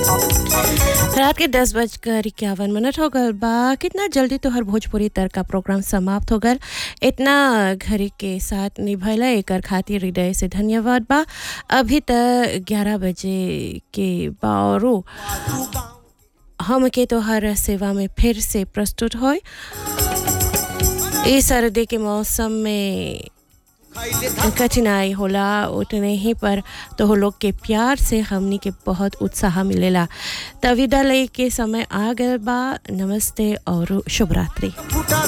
रात के दस बजकर इक्यावन मिनट हो गल बा कितना जल्दी तोहर भोजपुरी तर का प्रोग्राम समाप्त हो गल इतना घड़ी के साथ निभैला एकर खातिर हृदय से धन्यवाद बा अभी तक ग्यारह बजे के बारो हम के तोहर सेवा में फिर से प्रस्तुत हो इस सर्दी के मौसम में कठिनाई होला उतने ही पर तो लोग के प्यार से हमनी के बहुत उत्साह मिलेला तविदा लय के समय आ गए बा नमस्ते और शुभ रात्रि